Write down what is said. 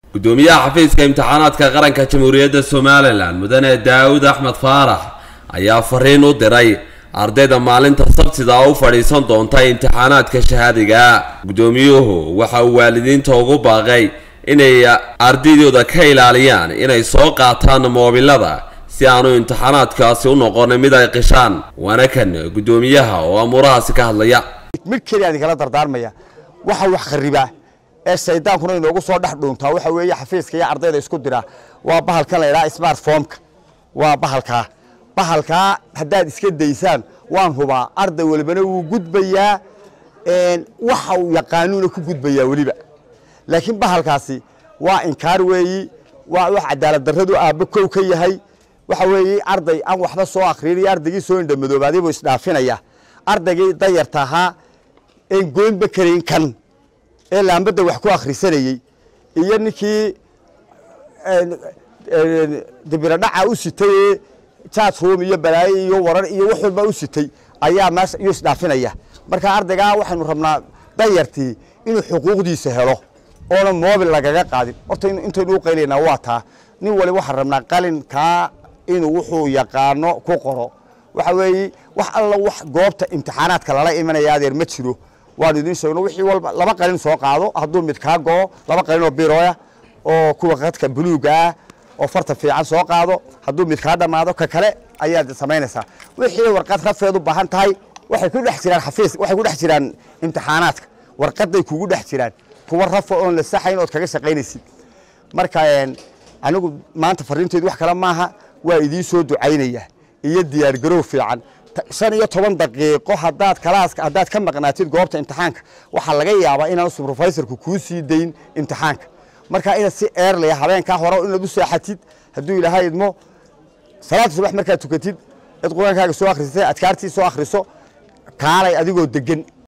gudoomiyaha xafiiska imtixaanaadka qaranka jamhuuriyadda somalilan mudane daawud axmed faarax ayaa fariin u diray ardayda maalinta sabtida u fadhiisan doonta imtixaanaadka shahaadiga gudoomiyuhu waxa uu waalidiinta ugu baaqay inay ardaydooda ka ilaaliyaan inay soo qaataan moobilada si aanu imtixaanaadkaasi u noqon mid ay qishaan waana kan gudoomiyaha oo amuurahaasi ka hadlaya mid keliya idinkala dardaarmaya waxa wax kharibaa ee shaydaankuna inoogu soo dhex dhuuntaa waxa weeye xafiiska iyo ardayda isku dira waa bahalkan la yidhaha smartphomeka waa bahalkaa bahalkaa haddaad iska daysaan waan hubaa arday walibana wuu gudbayaa waxa uu yaqaanuuna ku gudbayaa weliba laakiin bahalkaasi waa inkaar weeyi waa wax cadaalad darradu aabbo kow ka yahay waxa weeye arday aan waxba soo akhriin iyo ardaygii soo indhamadoobaadii buu isdhaafinaya ardaygii dayarta ahaa een goynba karayn kan ee laambadda wax ku akhrisanayey iyo ninkii dibiradhaca u sitay ee jaadroom iyo balaayo iyo warar iyo wax walba u sitay ayaa meesha iyo isdhaafinaya marka ardaygaa waxaynu rabnaa dayartii inuu xuquuqdiisa helo oona moobil lagaga qaadin horta intaynu u qaylaynaa waa taa nin waliba waxaan rabnaa qalinkaa inuu wuxuu yaqaano ku qoro waxa weeye wax alla wax goobta imtixaanaadka lala imanaya adeer ma jiro waan idin sheegno wixii walba laba qalin soo qaado hadduu mid kaa go'o laba qalin oo biroya oo kuwa qadka buluuga ah oo farta fiican soo qaado hadduu mid kaa dhammaado ka kale ayaad samaynaysaa wixii warqad rafeed u baahan tahay waxay ku dhex jiraan xafiis waxay ku dhex jiraan imtixaanaadka warqaday kugu dhex jiraan kuwa rafa oon la saxayn ood kaga shaqaynaysid marka anigu maanta fariinteedu wax kale maaha waa idiin soo ducaynaya iyo diyaargarow fiican shan iyo toban daqiiqo hadaad kalaaska haddaad ka maqnaatid goobta imtixaanka waxaa laga yaabaa inaan subrofaysorku kuu sii dayn imtixaanka marka inaad si eerlaya habeenkaa hore inaad u seexatid hadduu ilaahay idmo salaada subax markaad tukatid cid qur-aankaaga soo akhrisatay adkaartii soo akhriso kaalay adigoo degan